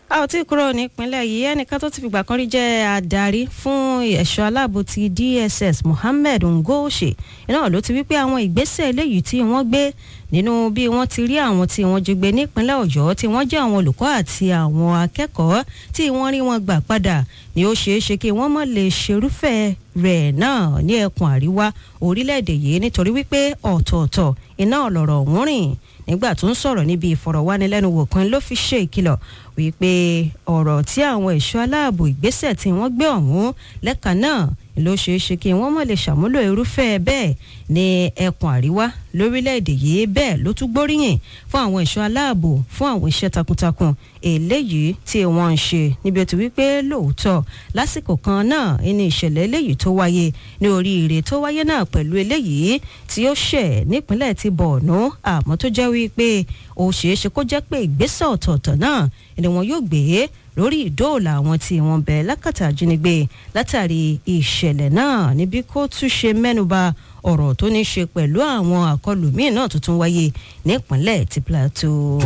a ò tí ì kúrò nípínlẹ̀ yìí ẹnìkan tó ti fìgbà kan rí jẹ́ adarí fún ẹ̀ṣọ́ aláàbò ti DSS Mohammed Ngoshe iná ló ti wípé àwọn ìgbésẹ̀ eléyìí tí wọ́n gbé nínú bí wọ́n ti rí àwọn tí wọ́n jí gbé nípínlẹ̀ Ọ̀yọ́ tí wọ́n jẹ́ àwọn olùkọ́ àti àwọn akẹ́kọ̀ọ́ tí wọ́n rí wọn gbà padà ni ó ṣeé ṣe kí wọ́n mọ̀ lè ṣerúfẹ́ rẹ̀ náà ní ẹkùn àríwá orílẹ̀-èdè yìí nítorí wípé ọ̀tọ̀ọ̀tọ̀ iná ọ̀lọ̀rọ̀ ọ̀hún rìn nígbà tó ń sọ̀rọ̀ níbi ìfọ̀rọ̀wánilẹ́nuwò kan ló fi ṣe ìkìlọ̀ wípé ọ̀rọ̀ tí àwọn ẹ̀ṣọ́ aláàbò ìgbésẹ̀ tí wọ́n gbé ọ̀hún lẹ́ka náà ló ṣeé ṣe kí wọ́n mọ̀ lè ṣàmúlò irúfẹ́ bẹ́ẹ̀ ní ẹkùn àríwá lórílẹ̀‐èdè yìí bẹ́ẹ̀ ló tún gbóríyìn fún àwọn ẹ̀ṣọ́ aláàbò fún àwọn iṣẹ́ takuntakun eléyìí tí wọ́n ń ṣe níbi ó ti wípé lóòótọ́ lásìkò kan náà ní ìṣẹ̀lẹ̀ eléyìí tó wáyé ní oríire tó wáyé náà pẹ̀lú eléyìí tí ó ṣẹ̀ nípínlẹ̀ ti Borno àmọ́ tó jẹ́ wípé ó ṣeé ṣe kó jẹ́ pé ìgbésẹ̀ ọ̀tọ̀ọ̀tọ̀ náà ni wọn yóò gbé lórí ìdóòlà àwọn tí wọ́n bẹ lákàtà ajínigbé látàrí ìṣẹ̀lẹ̀ náà níbi kó tún ṣe mẹ́nuba ọ̀rọ̀ tó ní ṣe pẹ̀lú àwọn àkọlù míì náà tuntun wáyé nípínlẹ̀ ti Plateau.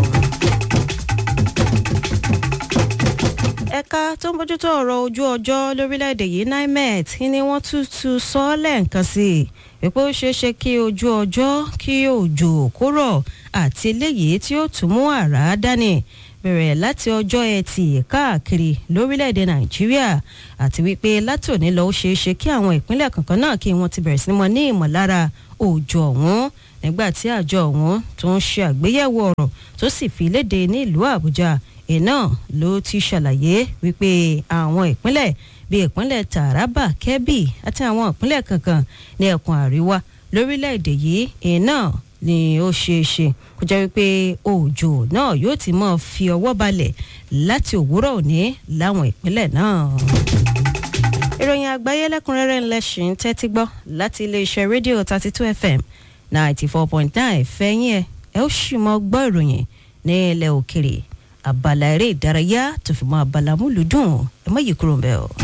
ẹ̀ka tó ń bójútó ọ̀rọ̀ ojú ọjọ́ lórílẹ̀‐èdè yìí NIMET ni wọ́n tútù sọ lẹ́ǹkan sí i wípé ó ṣeé ṣe kí ojú ọjọ́ kí òjò kó rọ̀ àti eléyìí tí ó tún mú àrá dání bẹ̀rẹ̀ láti ọjọ́ ẹtì káàkiri lórílẹ̀‐èdè nàìjíríà àti wípé látòní lọ ó ṣeé ṣe kí àwọn ìpínlẹ̀ kankan náà kí wọ́n ti bẹ̀rẹ̀ sí mọ́ ní ìmọ̀lára òjò ọ̀hún nígbà tí àjọ ọ̀hún tó ń ṣe àgbéyẹ̀wò ọ̀rọ̀ tó sì fi léde ní ìlú àbújá iná ló ti ṣàlàyé wípé àwọn ìpínlẹ̀ bíi ìpínlẹ̀ taraba kebbi àti àwọn ìpínlẹ̀ kankan ní ẹkùn àríwá lórílẹ̀‐èdè yìí iná ni ó ṣeé ṣe kó jẹ́ wípé òjò náà yóò ti máa fi ọwọ́ balẹ̀ láti òwúrọ̀ òní láwọn ìpínlẹ̀ náà. ìròyìn àgbáyé lẹ́kùnrẹ́rẹ́ ńlẹ̀ ṣì ń tẹ́tí gbọ́ láti iléeṣẹ́ rédíò thirty two fm ninety four point nine fẹ́yìn ẹ̀ ẹ ó sì mọ gbọ́ ìròyìn ní ilẹ̀ òkèrè abala eré ìdárayá tó fi mọ́ abala múlùdùn ẹ má yí kúrò ń bẹ̀ o.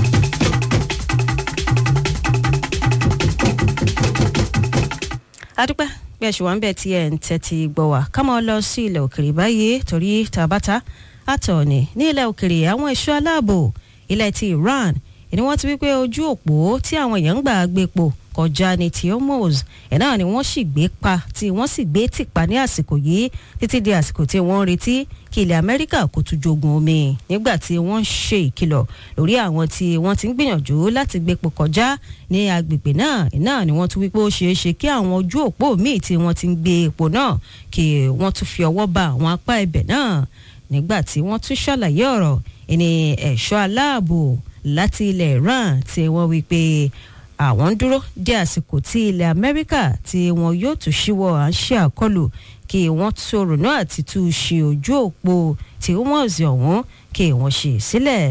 adúpẹ́ bí ẹ ṣe wà ń bẹ̀ tí ẹ̀ ń tẹ́tí gbọ́ wá ká máa lọ sí ilẹ̀ òkèrè báyìí torí tàbátà àtọ̀ọ̀nì ní ilẹ̀ òkèrè àwọn ẹ̀ṣọ́ aláàbò ilẹ̀ ti Iran ni wọ́n ti wí pé ojú òpó tí àwọn èèyàn ń gbà gbé po kọjá ní ti Hormuz ẹ̀ náà ni wọ́n sì gbé pa tí wọ́n sì gbé tìpa ní àsìkò yìí títí di àsìkò tí wọ́n ń retí kí ilẹ̀ Amẹ́ríkà kó tún jogun omi nígbà tí wọ́n ń ṣe ìkìlọ̀ lórí àwọn tí wọ́n ti ń gbìyànjú láti gbépo kọjá ní agbègbè náà náà ni wọ́n tún wípé ó ṣeé ṣe kí àwọn ojú òpó míì tí wọ́n ti ń gbé epo náà kí wọ́n tún fi ọwọ́ ba àwọn apá ibẹ̀ náà nígbà tí wọ́n tún ṣàlàyé ọ̀rọ̀ ẹni ẹ̀ṣọ́ aláàbò láti ilẹ̀ Iran tí wọ́n wí pé àwọn ń dúró dé àsìkò tí ilẹ̀ Amẹ́ríkà tí wọn yóò tún ṣíwọ́ à ń ṣe àkọlù kí wọ́n tún ronú àti tún ṣe ojú òpó tí wọ́n sì ọ̀hún kí wọ́n ṣe sílẹ̀.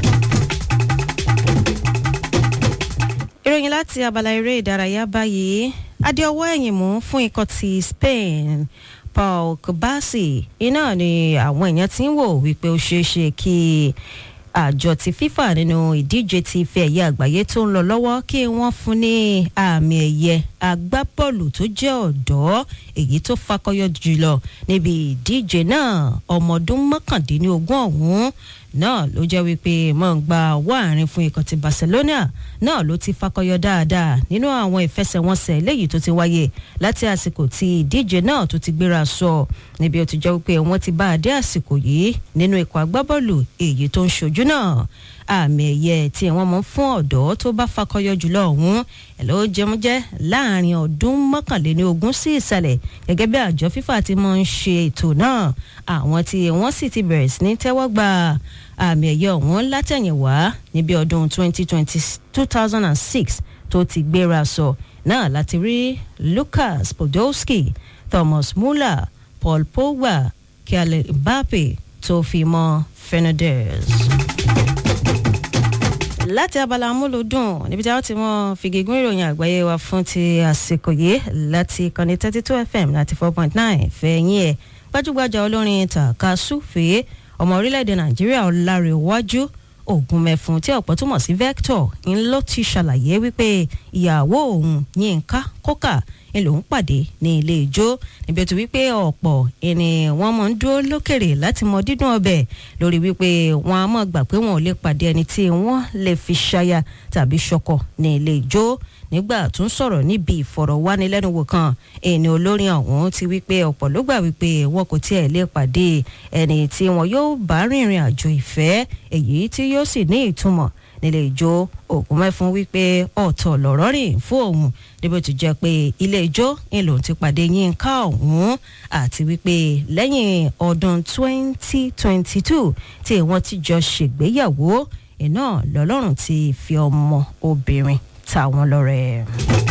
ìròyìn láti abala eré ìdárayá báyìí adéọwọ́ ẹ̀yìn mú fún ikọ̀ ti Spain Paul Kubasi iná ni àwọn èèyàn ti ń wò wípé ó ṣeé ṣe kí àjọ ti FIFA nínú ìdíje ti ife ẹ̀yẹ àgbáyé tó ń lọ lọ́wọ́ kí wọ́n fún ní àmì ẹ̀yẹ agbábọ́ọ̀lù tó jẹ́ ọ̀dọ́ èyí tó fakọyọ jùlọ níbi ìdíje náà ọmọ ọdún mọ́kàndínlógún ọ̀hún náà ló jẹ́ wípé mọ̀ ń gba ọwọ́ àárín fún ikọ̀ ti Barcelona náà ló ti fakọyọ dáadáa nínú àwọn ìfẹsẹ̀wọnsẹ̀ eléyìí tó ti wáyé láti àsìkò tí ìdíje náà tó ti gbéra sọ níbi ó ti jẹ́ wípé wọ́n ti bá a dé àsìkò yìí nínú ikọ̀ agbábọ́ọ̀lù èyí tó ń ṣojú náà àmì ẹ̀yẹ tí wọ́n mọ̀ fún ọ̀dọ́ tó bá fakọyọ jùlọ ọ̀hún ẹ̀ ló jẹun jẹ́ láàrin ọdún mọ́kànléní ogún sí ìsàlẹ̀ gẹ́gẹ́ bí àjọ FIFA ti mọ̀ ń ṣe ètò náà àwọn tí wọ́n sì ti bẹ̀rẹ̀ sí ní tẹ́wọ́ gba àmì ẹ̀yẹ ọ̀hún látẹ̀yìnwá níbi ọdún 2020 2006 tó ti gbéra sọ náà láti rí Lucas Podolski Thomas Muller Paul Pogba Kylian Mbappe tó fi mọ́ Fernandes láti abala amúlòdùn níbi tí a ti mọ fìgègún ìròyìn àgbáyé wa fún ti àsìkò yìí láti ìkànnì thirty two fm láti four point nine fẹ̀yìn ẹ̀ gbajúgbajà olórin tàkasúfèé ọmọ orílẹ̀-èdè nàìjíríà ọ̀làrẹ̀wájú ògùnmẹ̀fún tí ọ̀pọ̀ túmọ̀ sí Vector ń ló ti ṣàlàyé wípé ìyàwó òun Yínká kókà ń lòún pàdé ní ilé ijó níbi tó wípé ọ̀pọ̀ ẹni wọ́n mọ̀ ń dúró lókèrè láti mọ dídùn ọbẹ̀ lórí wípé wọ́n á mọ̀ gbà pé wọn ò lè pàdé ẹni tí wọ́n lè fi ṣaya tàbí ṣọkọ ní ilé ijó nígbà tó ń sọ̀rọ̀ níbi ìfọ̀rọ̀wánilẹ́nuwò kan ẹni olórin ọ̀hún ti wípé ọ̀pọ̀ ló gbà wípé wọn kò tiẹ̀ lè pàdé ẹni tí wọn yóò bá rìnrìn àjò ìfẹ́ èyí tí yóò sì ní ìtumọ̀ nílé ijó ògùn mẹ́fún wípé ọ̀tọ̀ lọ̀rọ̀ rìn fún òun níbi tó jẹ́ pé ilé ijó ń lòun ti pàdé Yínká ọ̀hún àti wípé lẹ́yìn ọdún 2022 tí wọ́n ti jọ ṣègbéyàwó iná lọ́lọ́run ti fi ọmọ obìnrin ta wọn lọ́rẹ.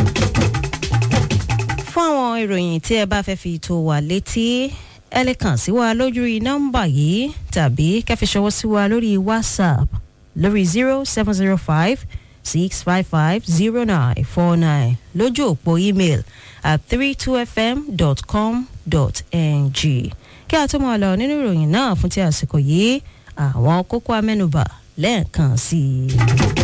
fún àwọn ìròyìn tí ẹ bá fẹ́ fi tó wà létí ẹ lè kàn sí wa lójú nọ́mbà yìí tàbí kẹ́fí ṣọwọ́ sí wa lórí WhatsApp lórí zero seven zero five six five five zero nine four nine lójú òpó email at three two fm dot com dot ng kí a tó máa lọ nínú ìròyìn náà fún ti àsìkò yìí àwọn kókó amẹ́nubà lẹ́ẹ̀kan sí i.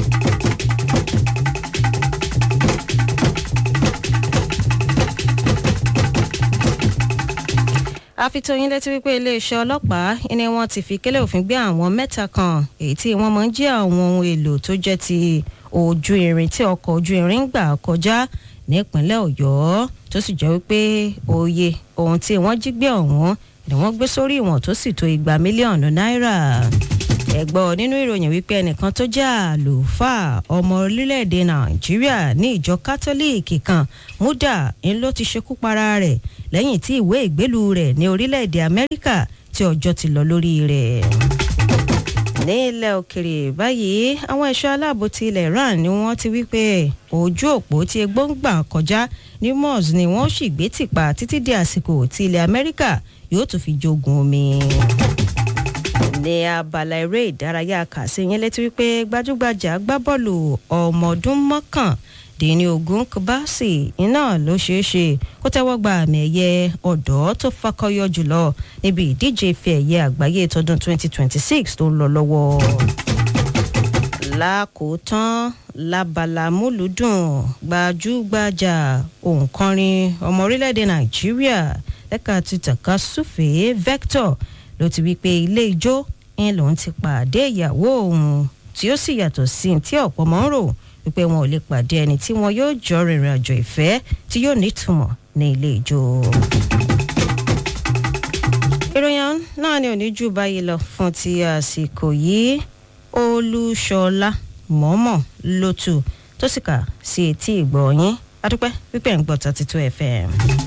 àfitóyin létí wípé iléeṣẹ́ ọlọ́pàá ni wọ́n ti fi kélé òfin gbé àwọn mẹ́ta kan èyí tí wọ́n máa ń jí àwọn ohun èlò tó jẹ́ ti ojú irin tí ọkọ̀ ojú irin gbà kọjá nípínlẹ̀ ọ̀yọ́ tó sì jẹ́ wípé òye ohun tí wọ́n jí gbé ọ̀hún ni wọ́n gbé sórí ìwọ̀n tó sì tó igba mílíọ̀nù náírà ẹ̀gbọ́n nínú ìròyìn wípé ẹnìkan tó jẹ́ àlùfáà ọmọ orílẹ̀-èdè nàìjíríà ní ìjọ kátólíìkì kan múdà ń ló ti ṣekú para rẹ̀ lẹ́yìn tí ìwé ìgbélú rẹ̀ ní orílẹ̀-èdè amẹ́ríkà tí ọjọ́ ti lọ lórí rẹ̀. ní ilẹ̀ òkèrè báyìí àwọn ẹ̀ṣọ́ aláàbò ti ilẹ̀ iran ni wọ́n ti wí pé ojú òpó tí egbò ń gbà kọjá ní mos ni wọ́n sì gbé tìpa títí di àsìkò tí ilẹ̀ amẹ́ríkà yóò tún fi jogun omi ní abala eré ìdárayá kàṣí yẹn létí wípé gbajúgbajà agbábọ́ọ̀lù ọmọ ọdún mọ́kàndínní ogún Kbasi iná ló ṣeé ṣe kó tẹ́wọ́ gba àmì ẹ̀yẹ ọ̀dọ́ tó fakọyọ jùlọ níbi ìdíje ife ẹ̀yẹ àgbáyé tọdún 2026 tó ń lọ lọ́wọ́ lákòótán lábala múlùdùn gbajúgbajà òǹkọrin ọmọ orílẹ̀-èdè Nàìjíríà lẹ́ka ti tàka súfèé Vector ló ti wí pé ilé ijó ń lòun ti pàdé ìyàwó òun tí ó sì yàtọ̀ sí tí ọ̀pọ̀ mọ́ ń rò wípé wọn ò lè pàdé ẹni tí wọn yóò jọ rìnrìn àjò ìfẹ́ tí yóò nítumọ̀ ní ilé ijó. ìròyìn náà ni òní jù báyìí lọ fún ti àsìkò yìí olúṣọlá mọ́mọ́ lótú tó sì kà sí etí ìgbọ̀nyín adúpẹ́ pípẹ́ ń gbọ́ thirty two fm.